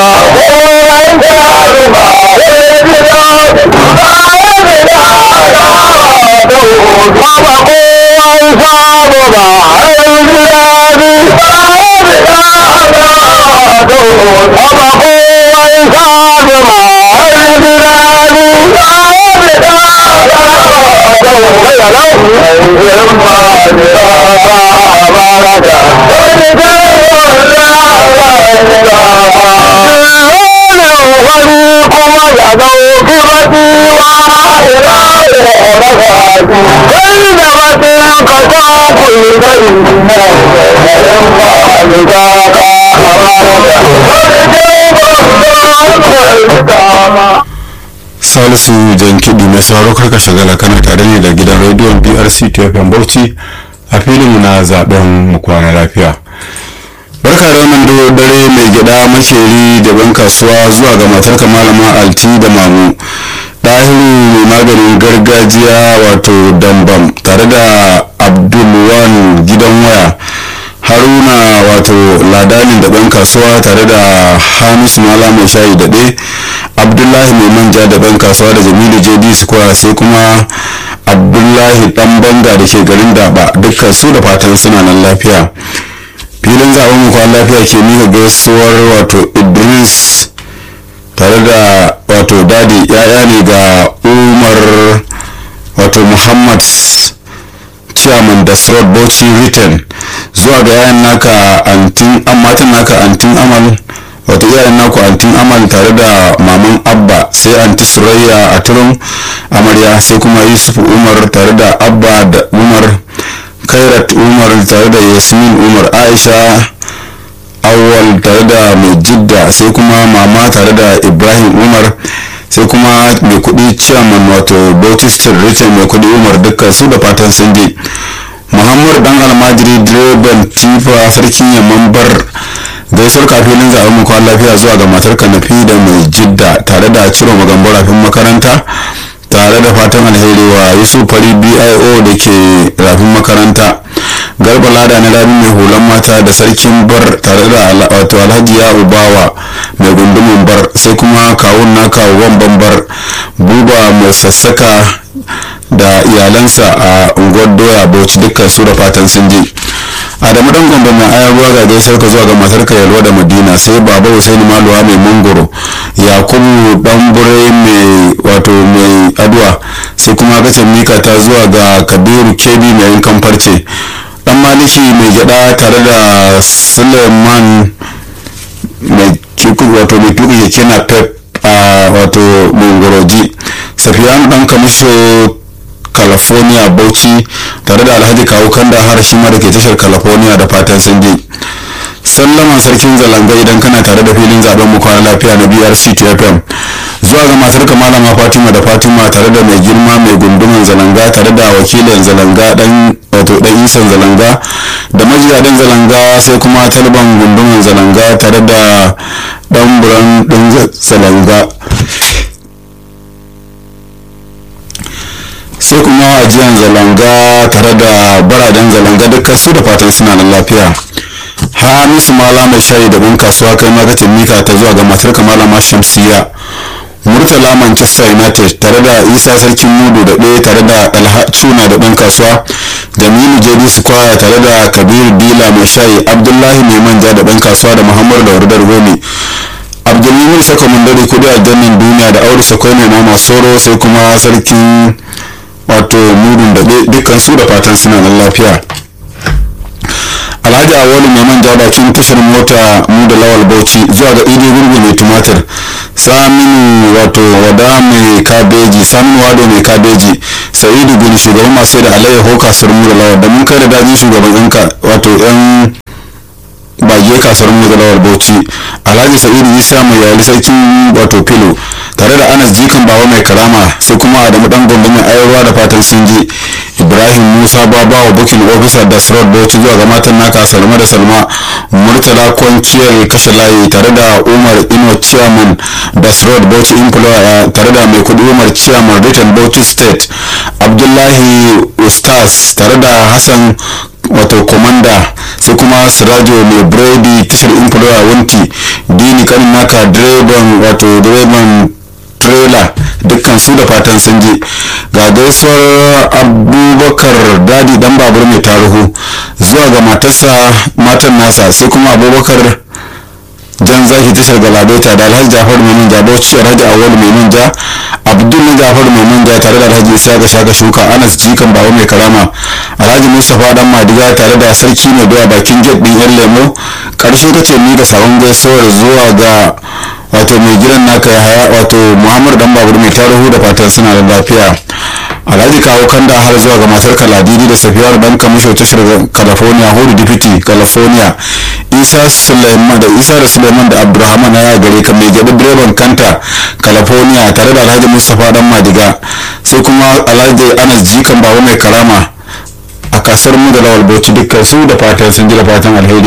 salisu jan kiɗi mai sauraro karka shagala kana tare ne da gidan rediyon brc tfm bauchi a filin na zaben mu kwana lafiya barka da wannan dare mai gida makeri da ban kasuwa zuwa ga matarka malama alti da mamu ɗahiru mai maganin gargajiya wato dambam tare da abdulwan gidan waya haruna wato ladanin da ɗan kasuwa tare da hamisu mala mai shayi daɗe abdullahi mai manja da ɗan kasuwa da jamilu jd square sai kuma abdullahi ɗan banga da ke garin daba dukkan su da fatan suna nan lafiya filin zaben mu kwan lafiya ke mika gaisuwar wato idris tare da wato dadi yaya ne ga umar wato muhammad chairman da srod bauchi written zuwa ga yayan naka antin matan naka antin amal wato yayan naku antin amal tare da maman abba sai anti surayya a turun amarya sai kuma yusuf umar tare da abba da umar kairat umar tare da yasmin umar aisha awwal tare da mai jidda sai kuma mama tare da ibrahim umar sai kuma mai kudi chairman wato bautista richard mai kudi umar dukkan su da fatan sun je muhammadu dan almajiri direban tifa sarkin yamman bar gaisuwar kafinin zaɓen mu kwan lafiya zuwa ga matar kanafi da mai jidda tare da ciro magambo rafin makaranta tare da fatan alheri wa yusuf fari bio da ke rafin makaranta garba lada na rabi mai hulan mata da sarkin bar tare da wato alhaji ya ubawa mai gundumin bar sai kuma kawun na kawuwan bambar buba mai sassaka da iyalansa a unguwar doya bauchi dukkan su da fatan sun je adamu dan gombe mai ayar ruwa ga gaisar ka zuwa ga matarka yalwa da madina sai baba husaini maluwa mai mangoro yakubu dan bure mai wato mai aduwa sai kuma gacin mika ta zuwa ga kabiru kebi mai yankan farce dan maliki mai gyada tare da suleiman mai wato mai tuka keke na pep a wato mangoroji safiyan dan kamisho california bauchi tare da alhaji kawo kanda har shi ma da ke tashar california da fatan sun je sallama sarkin zalanga idan kana tare da filin zaben mu kwana lafiya na brc tfm zuwa ga matar malama fatima da fatima tare da mai girma mai gundumin zalanga tare da wakilin zalanga dan wato dan isan zalanga da majiyadan zalanga sai kuma talban gundumin zalanga tare da dan buran din zalanga sai kuma ajiyar zalanga tare da baraden zalanga dukkan su da fatan suna nan lafiya hamisu mala mai shayi da bin kasuwa kai magatin mika ta zuwa ga matar malama shamsiya murtala manchester united tare da isa sarkin mudu da ɗaya tare da alhacuna da ɗan kasuwa jamilu jd square tare da kabiru dila mai shayi abdullahi mai manja da ɗan kasuwa da muhammadu da wardar gomi abdulmumin saka mundari kudi a jannin duniya da aure sakwai mai mama soro sai kuma sarkin wato mudun da dukkan su da fatan suna nan lafiya alhaji awolu mai manja bakin tashar mota mu da lawal bauchi zuwa ga idi gurgu mai tumatir saminu wato wada mai kabeji saminu wado mai kabeji sa'idu bin shugaban masu da alayyaho kasuwar mu da lawal da mun kai da dajin shugaban yanka wato yan bage kasuwar mu da lawal bauchi alhaji sa'idu isa mai yali sarkin wato filo tare da anas jikan bawa mai karama sai kuma adamu dan gombe mai ayarwa da fatan sun je ibrahim musa babawa bukin officer da sirot bauchi zuwa ga matan naka salma da salma murtala kwanciyar kashe layi tare da umar ino chairman da sirot bauchi employer tare da mai kudi umar chairman written bauchi state abdullahi ustaz tare da hassan wato komanda sai kuma sirajo mai biredi tashar influwa wanti dini kanin naka direban wato direban trailer dukkan su da fatan sun je ga gaisuwar abubakar dadi dan babur mai taruhu zuwa ga matarsa matan nasa sai kuma abubakar jan zaki tashar galabaita da alhaji jafar mai manja bauchi alhaji awal mai manja abdul na jafar mai manja tare da alhaji isa ga shaka shuka anas jikan bawa mai karama alhaji mustapha dan madiga tare da sarki mai doya bakin gate din yan lemo karshe kace ni da sabon gaisuwar zuwa ga wato mai gidan naka ya haya wato muhammad dan babur mai tarihu da fatan suna da lafiya alhaji kawo kanda har zuwa ga matar kaladidi da safiyar dan kamisho tashar california hudu deputy california isa suleiman da isa da suleiman da abdurrahman ya gare ka mai gyaɗa direban kanta california tare da alhaji mustapha dan madiga sai kuma alhaji anas jikan baba mai karama a kasar mu da lawal bauchi dukkan su da fatan sun ji da fatan alheri